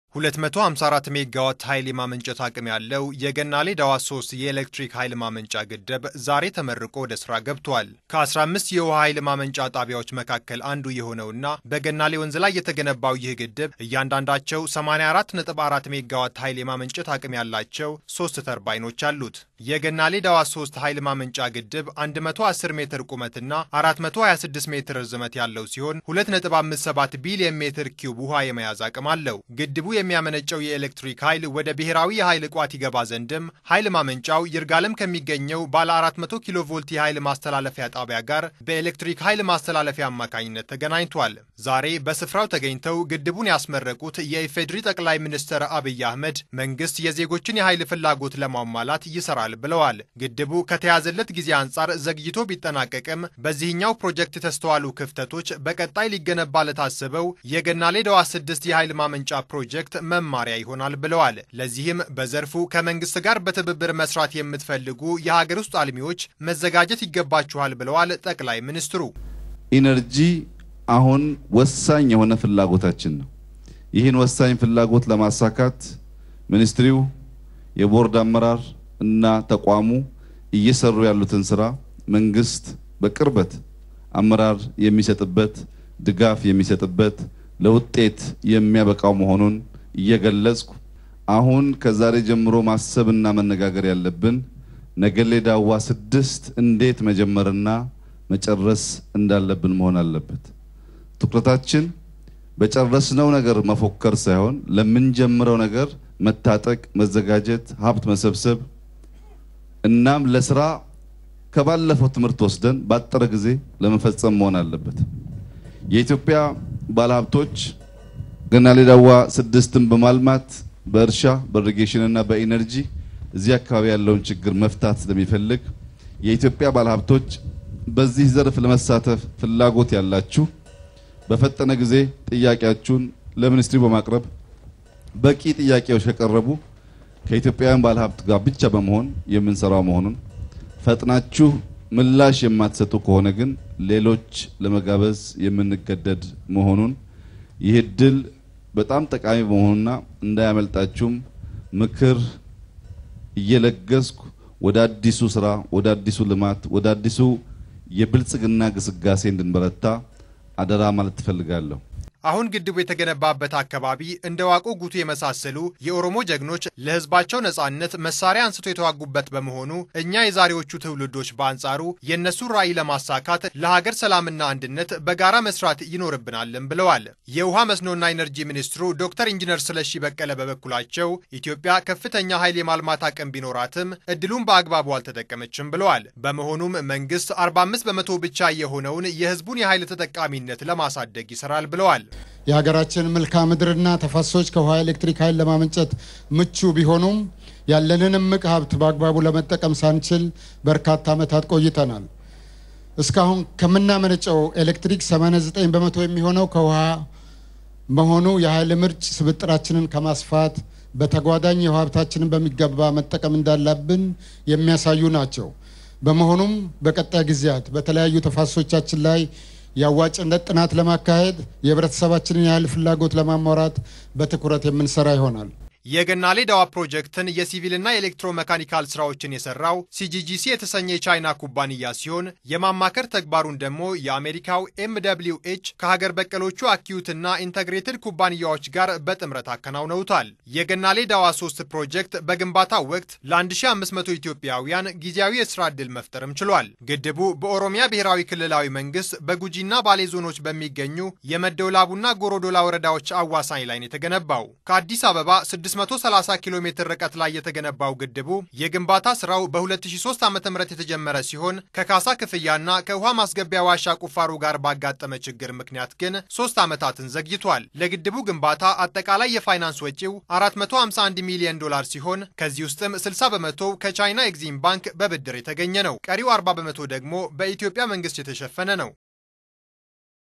254 ሜጋዋት ኃይል የማመንጨት አቅም ያለው የገናሌ ዳዋ 3 የኤሌክትሪክ ኃይል ማመንጫ ግድብ ዛሬ ተመርቆ ወደ ስራ ገብቷል። ከ15 የውሃ ኃይል ማመንጫ ጣቢያዎች መካከል አንዱ የሆነውና በገናሌ ወንዝ ላይ የተገነባው ይህ ግድብ እያንዳንዳቸው 84.4 ሜጋዋት ኃይል የማመንጨት አቅም ያላቸው ሶስት ተርባይኖች አሉት። የገናሌ ዳዋ 3 ኃይል ማመንጫ ግድብ 110 ሜትር ቁመትና 426 ሜትር ርዝመት ያለው ሲሆን 2.57 ቢሊዮን ሜትር ኪዩብ ውሃ የመያዝ አቅም አለው። ግድቡ የሚያመነጨው የኤሌክትሪክ ኃይል ወደ ብሔራዊ የኃይል ቋት ይገባ ዘንድም ኃይል ማመንጫው ይርጋለም ከሚገኘው ባለ 400 ኪሎ ቮልት የኃይል ማስተላለፊያ ጣቢያ ጋር በኤሌክትሪክ ኃይል ማስተላለፊያ አማካኝነት ተገናኝቷል። ዛሬ በስፍራው ተገኝተው ግድቡን ያስመረቁት የኢፌዴሪ ጠቅላይ ሚኒስትር አብይ አህመድ መንግስት የዜጎችን የኃይል ፍላጎት ለማሟላት ይሰራል ብለዋል። ግድቡ ከተያዘለት ጊዜ አንጻር ዘግይቶ ቢጠናቀቅም በዚህኛው ፕሮጀክት የተስተዋሉ ክፍተቶች በቀጣይ ሊገነባ ለታሰበው የገናሌ ዳዋ 6 የኃይል ማመንጫ ፕሮጀክት መማሪያ ይሆናል ብለዋል። ለዚህም በዘርፉ ከመንግስት ጋር በትብብር መስራት የምትፈልጉ የሀገር ውስጥ አልሚዎች መዘጋጀት ይገባችኋል ብለዋል ጠቅላይ ሚኒስትሩ። ኢነርጂ አሁን ወሳኝ የሆነ ፍላጎታችን ነው። ይህን ወሳኝ ፍላጎት ለማሳካት ሚኒስትሪው፣ የቦርድ አመራር እና ተቋሙ እየሰሩ ያሉትን ስራ መንግስት በቅርበት አመራር የሚሰጥበት ድጋፍ የሚሰጥበት ለውጤት የሚያበቃው መሆኑን እየገለጽኩ አሁን ከዛሬ ጀምሮ ማሰብና መነጋገር ያለብን ነገሌ ዳዋ ስድስት እንዴት መጀመርና መጨረስ እንዳለብን መሆን አለበት። ትኩረታችን በጨረስነው ነገር መፎከር ሳይሆን ለምንጀምረው ነገር መታጠቅ፣ መዘጋጀት፣ ሀብት መሰብሰብ እናም ለስራ ከባለፈው ትምህርት ወስደን ባጠረ ጊዜ ለመፈጸም መሆን አለበት። የኢትዮጵያ ባለሀብቶች ገናሌ ዳዋ ስድስትን በማልማት በእርሻ በኢሪጌሽን እና በኢነርጂ እዚህ አካባቢ ያለውን ችግር መፍታት ስለሚፈልግ የኢትዮጵያ ባለሀብቶች በዚህ ዘርፍ ለመሳተፍ ፍላጎት ያላችሁ በፈጠነ ጊዜ ጥያቄያችሁን ለሚኒስትሪ በማቅረብ በቂ ጥያቄዎች ከቀረቡ ከኢትዮጵያውያን ባለሀብት ጋር ብቻ በመሆን የምንሰራው መሆኑን ፈጥናችሁ ምላሽ የማትሰጡ ከሆነ ግን ሌሎች ለመጋበዝ የምንገደድ መሆኑን ይህ እድል በጣም ጠቃሚ በመሆኑና እንዳያመልጣችሁም ምክር እየለገስኩ ወደ አዲሱ ስራ፣ ወደ አዲሱ ልማት፣ ወደ አዲሱ የብልጽግና ግስጋሴ እንድንበረታ አደራ ማለት ትፈልጋለሁ። አሁን ግድቡ የተገነባበት አካባቢ እንደ ዋቆ ጉቱ የመሳሰሉ የኦሮሞ ጀግኖች ለሕዝባቸው ነጻነት መሳሪያ አንስቶ የተዋጉበት በመሆኑ እኛ የዛሬዎቹ ትውልዶች በአንጻሩ የእነሱን ራዕይ ለማሳካት ለሀገር ሰላምና አንድነት በጋራ መስራት ይኖርብናልም ብለዋል። የውሃ መስኖና ኢነርጂ ሚኒስትሩ ዶክተር ኢንጂነር ስለሺ በቀለ በበኩላቸው ኢትዮጵያ ከፍተኛ ኃይል የማልማት አቅም ቢኖራትም እድሉን በአግባቡ አልተጠቀመችም ብለዋል። በመሆኑም መንግስት 45 በመቶ ብቻ የሆነውን የህዝቡን የኃይል ተጠቃሚነት ለማሳደግ ይሰራል ብለዋል። የሀገራችን መልክዓ ምድርና ተፋሰሶች ከውሃ ኤሌክትሪክ ኃይል ለማመንጨት ምቹ ቢሆኑም ያለንን እምቅ ሀብት በአግባቡ ለመጠቀም ሳንችል በርካታ ዓመታት ቆይተናል። እስካሁን ከምናመነጨው ኤሌክትሪክ 89 በመቶ የሚሆነው ከውሃ መሆኑ የኃይል ምርጭ ስብጥራችንን ከማስፋት በተጓዳኝ የውሃ ሀብታችንን በሚገባ መጠቀም እንዳለብን የሚያሳዩ ናቸው። በመሆኑም በቀጣይ ጊዜያት በተለያዩ ተፋሰሶቻችን ላይ የአዋጭነት ጥናት ለማካሄድ የህብረተሰባችንን የኃይል ፍላጎት ለማሟላት በትኩረት የምንሰራ ይሆናል። የገናሌ ዳዋ ፕሮጀክትን የሲቪልና የኤሌክትሮ መካኒካል ስራዎችን የሰራው ሲጂጂሲ የተሰኘ የቻይና ኩባንያ ሲሆን የማማከር ተግባሩን ደግሞ የአሜሪካው ኤም ደብሊው ኤች ከሀገር በቀሎቹ አኪዩትና ኢንተግሬትድ ኩባንያዎች ጋር በጥምረት አከናውነውታል። የገናሌ ዳዋ 3 ፕሮጀክት በግንባታው ወቅት ለ1500 ኢትዮጵያውያን ጊዜያዊ የስራ ዕድል መፍጠርም ችሏል። ግድቡ በኦሮሚያ ብሔራዊ ክልላዊ መንግስት በጉጂና ባሌ ዞኖች በሚገኙ የመደወላቡና ጎሮዶላ ወረዳዎች አዋሳኝ ላይ ነው የተገነባው። ከአዲስ አበባ 630 ኪሎ ሜትር ርቀት ላይ የተገነባው ግድቡ የግንባታ ስራው በ2003 ዓ.ም የተጀመረ ሲሆን ከካሳ ክፍያና ከውሃ ማስገቢያ ዋሻ ቁፋሮ ጋር ባጋጠመ ችግር ምክንያት ግን ሶስት ዓመታትን ዘግይቷል። ለግድቡ ግንባታ አጠቃላይ የፋይናንስ ወጪው 451 ሚሊዮን ዶላር ሲሆን ከዚህ ውስጥም 60 በመቶ ከቻይና ኤግዚም ባንክ በብድር የተገኘ ነው። ቀሪው 40 በመቶ ደግሞ በኢትዮጵያ መንግስት የተሸፈነ ነው።